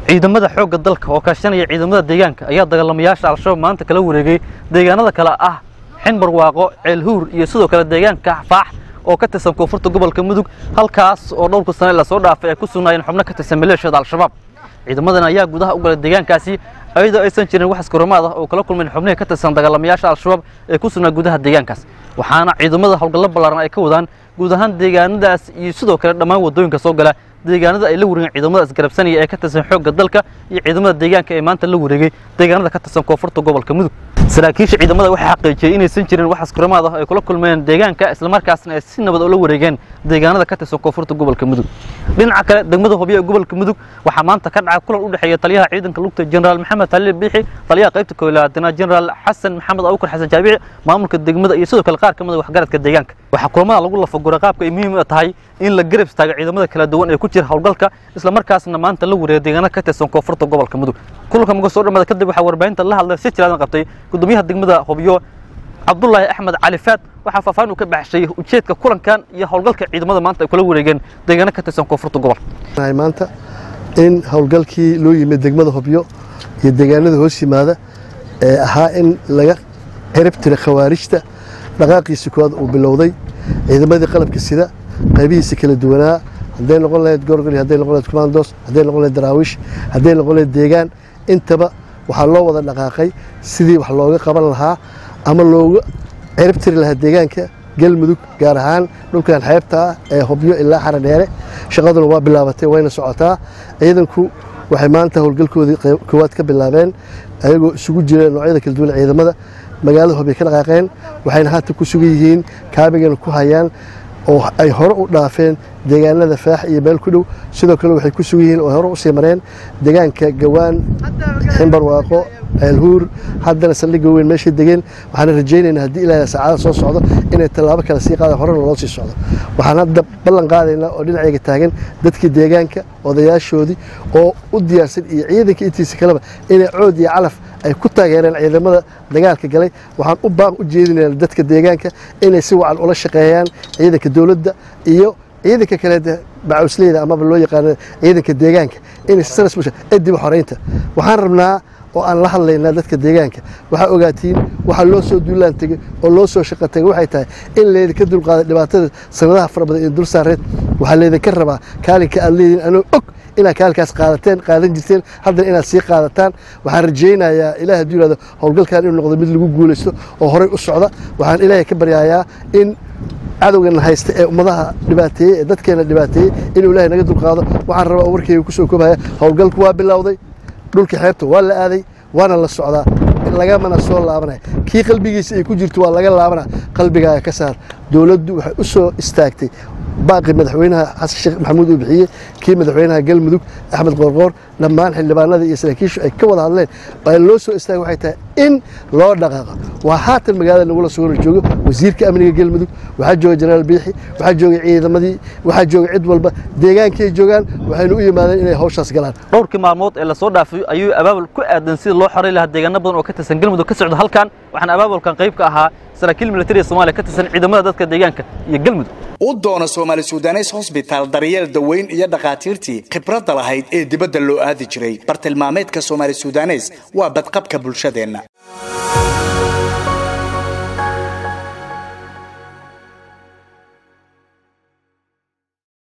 ciidamada xoogga dalka oo kaashanaya ciidamada deegaanka ayaa dagaalamayaasha al-shabaab maanta kala wareegay deegaanada kale ah xinbarwaaqo ceelhuur iyo sidoo kale deegaanka faax oo ka tirsan koonfurta gobolka mudug halkaas oo dhowrka sane lasoo dhaafay ay ku sugnaayeen xubno ka tirsan maleeshiyada al-shabaab ciidamadan ayaa gudaha u galay deegaankaasi ayadoo aysan jirin wax iskoromaad ah oo kala kulmeen xubnihii ka tirsan dagaalamayaasha al-shabaab ee ku sugnaa gudaha deegaankaas waxaana ciidamada howlgallo ballaaran ay ka wadaan guud ahaan deegaanadaas iyo sidoo kale dhammaan waddooyinka soo gala deegaanada ay la wareegeen ciidamada isgarabsanaya ee ka tirsan xoogga dalka iyo ciidamada deegaanka ee maanta la wareegay deegaanada ka tirsan koonfurta gobolka mudug saraakiisha ciidamada waxay xaqiijiyey inaysan jirin wax iskoromaad ah ay kula kulmeen deegaanka islamarkaasna ay si nabad ula wareegeen deegaanada ka tirsan koonfurta gobolka mudug dhinaca kale degmada hobyo ee gobolka mudug waxaa maanta ka dhacay kulan u dhexeeya taliyaha ciidanka lugta jenaraal maxamed haliil biixi taliyaha qaybta koolaadana jenaraal xasan maxamed abubakar xasan jaabici maamulka degmada iyo sidoo kale qaar ka mid a waxgaradka deegaanka waxaa kulamada lagu lafaguray qaabka ay muhiim u tahay in la garab istaago ciidamada kala duwan ee ku jira howlgalka islamarkaasna maanta la wareegay deegaanada ka tirsan koonfurta gobolka mudug kulanka muga soo dhammaada kadib waxaa warbaahinta la hadlay si jiraadan qabtay gudoomiyaha degmada hobyo cabdulaahi axmed cali faad waxaa faahfaahin uu ka baxshay ujeedka kulankan iyo howlgalka ciidamada maanta ay kula wareegeen deegaano ka tirsan koonfurta gobolka maanta in howlgalkii loo yimid degmada hobyo iyo deegaanada hoos yimaada ee ahaa in laga cirib tira khawaarijta dhaqaaqiisa koowaad uu bilowday ciidamadii qalabka sida qaybihiisa kala duwanaa hadday noqon lahayd gorgol hadday noqon lahayd commandos hadday noqon lahayd daraawiish hadday noqon lahayd deegaan intaba waxaa loo wada dhaqaaqay sidii wax looga qaban lahaa ama looga cirib tiri lahaa deegaanka galmudug gaar ahaan dhulkan xeebta ah ee hobyo ilaa xaradheere shaqaduna waa bilaabatay wayna socotaa ciidanku waxay maanta howlgalkoodii koowaad ka bilaabeen ayagoo isugu jira noocyada kala duwan ciidamada magaalada hobyo ka dhaqaaqeen waxayna haatan ku sugan yihiin kaabigana ku hayaan oo ay hore u dhaafeen deegaanada faax iyo meel ku dhow sidoo kale waxay ku sugan yihiin oo hore usii mareen deegaanka gawaan ximbarwaaqo ceelhuur haddana saldhigga weyn meeshay degeen waxaana rajaynaynaa haddii ilaahay saacada soo socdo inay tallaabo kale sii qaadaan horena loo sii socdo waxaan hadda ballan qaadaynaa oo dhinacayga taagan dadkii deegaanka odayaashoodii oo u diyaarsan iyo ciidanka intiisa kaleba inay cood iyo calaf ay ku taageereen ciidamada dagaalka galay waxaan u baaq u jeedinaynaa dadka deegaanka inay si wacan ula shaqeeyaan ciidanka dowladda iyo ciidanka kale bacawsleyda amaba loo yaqaano ciidanka deegaanka inay sanasmusha edib xoreynta waxaan rabnaa oo aan la hadlaynaa dadka deegaanka waxaa ogaatiin waxaa loo soo duulaan tegey oo loo soo shaqo tegey waxay tahay in laydinka dulqaaday dhibaatada sanadaha fara badan ee dul saareed waxaa laydinka rabaa kaalinka aad leediin anoo og inaad kaalinkaas qaadateen qaadan jirteen haddana inaad sii qaadataan waxaan rajaynayaa ilaah hadduu yihahdo howlgalkan inuu noqdo mid lagu guulaysto oo horey u socda waxaan ilaahay ka baryayaa in cadowgana haysta ee ummadaha dhibaateeyey ee dadkeena dhibaateeyey inuu ilaahay naga dulqaado waxaan rabaa oo warkeyga kusoo koobaya howlgalku waa bilowday dhulka xeebta waa la aaday waana la socdaa lagamana soo laabanaya kii qalbigiisa ay ku jirto waa laga laabana qalbigaaga ka saar dowladdu waxay u soo istaagtay baaqi madaxweynaha xasan sheekh maxamuud uu bixiyey kii madaxweynaha galmudug axmed qoorqoor dhammaan xildhibaanada iyo saraakiishu ay ka wada hadleen ee loo soo istaagay waxay tahay in loo dhaqaaqo waa haatan magaalada nagula sugan joogo wasiirka amniga galmudug waxaa jooga jenaraal biixi waxaa joogay ciidamadii waxaa jooga cid walba deegaankay joogaan waxayna u yimaadeen inay hawshaas galaan dhowrkii maalmood ee lasoo dhaafay ayuu abaabul ku aadan sida loo xoray lahaa deegaano badan oo ka tirsan galmudug ka socda halkan waxaana abaabulkan qayb ka ahaa saraakiil militariga soomaaliya ka tirsan ciidamada dadka deegaanka iyo galmudug u doono soomaali sudanes hosbitaal daryeel daweyn iyo dhakhaatiirtii khibradda lahayd ee dibadda loo aadi jiray bartilmaameedka soomaali sudanes waa badqabka bulshadeenna